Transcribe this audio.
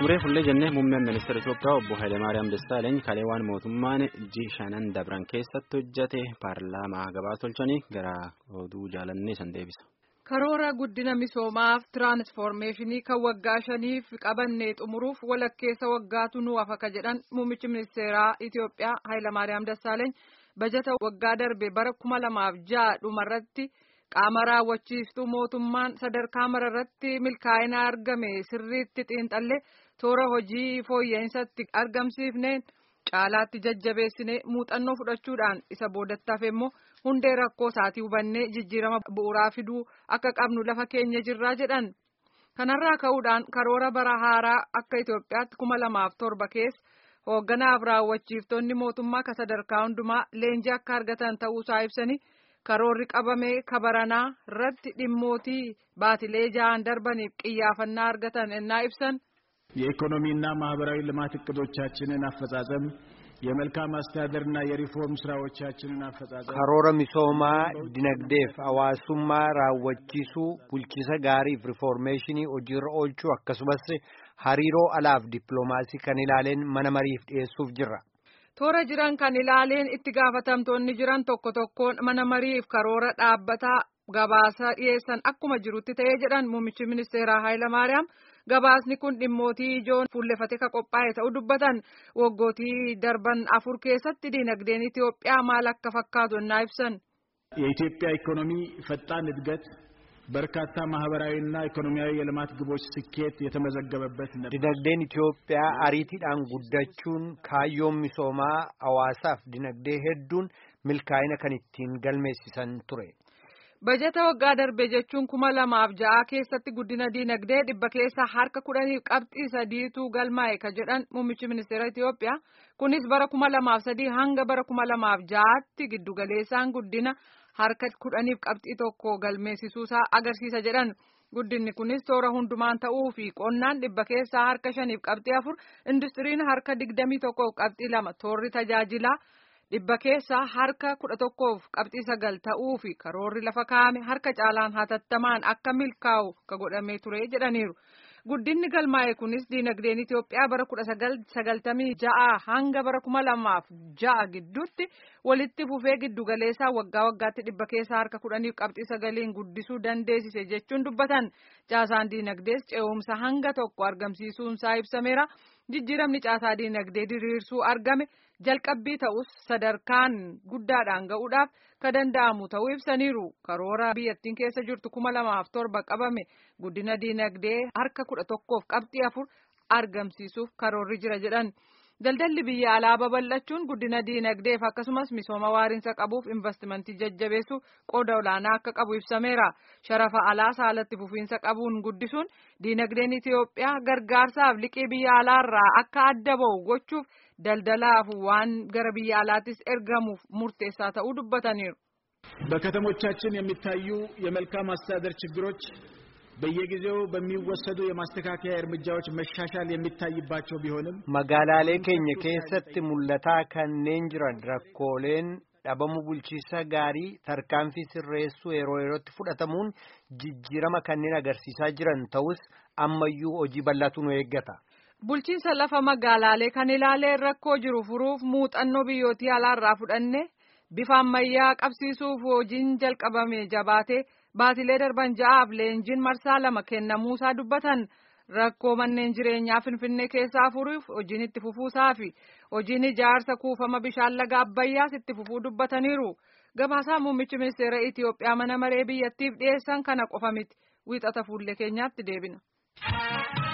Suuree fullee jennee muummeen ministeera Itoophiyaa obbo Hayilemaariyaam Dassaaleny kalee waan mootummaan ji shanan dabran keessatti hojjate paarlaamaa gabaa tolchanii gara oduu jaalannee san deebisa. Karoora guddina misoomaaf tiraansfoormeeshinii kan waggaa shaniif qabannee xumuruuf walakkeessa waggaatu nu hafa jedhan muummichi ministeeraa Itoophiyaa Hayilemaariyaam Dassaaleny bajata waggaa darbe bara kuma lamaaf ja'a dhumarratti. qaama raawwachiiftuu mootummaan sadarkaa mararratti milkaa'ina argame sirriitti xiinxalle toora hojii fooyya'insaatti argamsiifneen caalaatti jajjabeessine muuxannoo fudhachuudhaan isa boodattaaf immoo hundee rakkoo isaatii hubannee jijjiirama bu'uuraa fiduu akka qabnu lafa keenya jirraa jedhan kanarraa ka'uudhaan karoora bara haaraa akka Itoophiyaatti kuma lamaaf torba keessa hoogganaaf raawwachiiftonni mootummaa ka sadarkaa hundumaa leenjii akka argatan ta'uusaa ibsanii. karoorri qabame kabaranaa irratti dhimmootii baatilee ja'an darbaniif qiyyaafannaa argatan ennaa ibsan የኢኮኖሚና ማህበራዊ ልማት እቅዶቻችንን አፈጻጸም የመልካም አስተዳደርና የሪፎርም ስራዎቻችንን አፈጻጸም karoora misoomaa dinagdeef hawaasummaa raawwachiisuu bulchiisa gaariif rifoormeeshinii hojiirra oolchuu akkasumas hariiroo alaaf dippiloomaasii kan ilaaleen mana mariif dhiyeessuuf jirra. toora jiran kan ilaaleen itti gaafatamtoonni jiran tokko tokkoon mana mariif karoora dhaabbataa gabaasa dhiyeessan akkuma jirutti ta'ee jedhan muummichi ministeeraa Hayilamaariyaam gabaasni kun dhimmootii ijoon fuullefate ka qophaa'e ta'uu dubbatan waggootii darban afur keessatti dinagdeen Itoophiyaa maal akka fakkaatu ennaa ibsan. የኢትዮጵያ ኢኮኖሚ ፈጣን እድገት በርካታ ማህበራዊና ኢኮኖሚያዊ የልማት ግቦች ስኬት የተመዘገበበት ነበር። dinagdeen Itoophiyaa ariitiidhaan guddachuun kaayyoon misoomaa hawaasaaf dinagdee hedduun milkaa'ina kan ittiin galmeessisan ture. Bajata waggaa darbe jechuun kuma lamaaf ja'a keessatti guddina dinagdee dhibba keessa harka kudhaniif qabxii sadiitu galmaa'e ka jedhan muummichi ministeera Itoophiyaa kunis bara kuma lamaaf sadii hanga bara kuma lamaaf ja'aatti giddugaleessaan guddina. harka kudhaniif qabxii tokko galmeessisuusaa agarsiisa jedhan guddinni kunis toora hundumaan ta'uu fi qonnaan dhibba keessaa harka shaniif qabxii afur industiriin harka digdamii tokkoof qabxii lama toorri tajaajilaa dhibba keessaa harka kudha tokkoof qabxii sagal ta'uu fi karoorri lafa kaa'ame harka caalaan hatattamaan akka milkaa'u ka godhamee ture jedhaniiru. Guddinni galmaa'e kunis diinagdeen Itoophiyaa bara kudha sagaltamii ja'a hanga bara kuma lamaaf ja'a gidduutti walitti fufee giddugaleessaa waggaa waggaatti dhibba keessaa harka kudhaniif qabxii sagaliin guddisuu dandeessise jechuun dubbatan caasaan diinagdees ce'umsa hanga tokko argamsiisuunsaa ibsameera. Jijjiiramni caasaa diinagdee diriirsuu argame jalqabbii ta'us sadarkaan guddaadhaan ga'uudhaaf ka danda'amu ta'uu ibsaniiru. Karoora biyyattiin keessa jirtu kuma lamaaf torba qabame guddina diinagdee harka kudha tokkoof qabxii afur argamsiisuuf karoorri jira jedhan. Daldalli biyya alaa babal'achuun guddina diinagdeef akkasumas misooma waariinsa qabuuf investimentii jajjabeessu qooda olaanaa akka qabu ibsameera. Sharafa alaa saalatti fufiinsa qabuun guddisuun diinagdeen Itoophiyaa gargaarsaaf liqii biyya alaarraa akka adda ba'u gochuuf daldalaaf waan gara biyya alaattis ergamuuf murteessaa ta'uu dubbataniiru. በከተሞቻችን የሚታዩ የመልካም አስተዳደር ችግሮች በየጊዜው በሚወሰዱ የማስተካከያ እርምጃዎች መሻሻል የሚታይባቸው ቢሆንም magaalaalee keenya keessatti mul'ataa kanneen jiran rakkooleen dhabamuu bulchiisa gaarii tarkaanfii sirreessuu yeroo yerootti fudhatamuun jijjiirama kanneen agarsiisaa jiran ta'us ammayyuu hojii bal'aatu nu eeggata. Bulchiinsa lafa magaalaalee kan ilaaleen rakkoo jiru furuuf muuxannoo biyyootii alaarraa fudhanne bifa ammayyaa qabsiisuuf hojiin jalqabame jabaatee baatilee darban ja'aaf leenjiin marsaa lama kennamuusaa dubbatan rakkoo manneen jireenyaa finfinnee keessaa furuuf hojiin itti fufuusaa fi hojiin ijaarsa kuufama bishaan laga abbayyaas itti fufuu dubbataniiru. Gabaasaa muummichi ministeera Itoophiyaa mana maree biyyattiif dhiyeessan kana qofa miti wiixata fuullee keenyaatti deebina.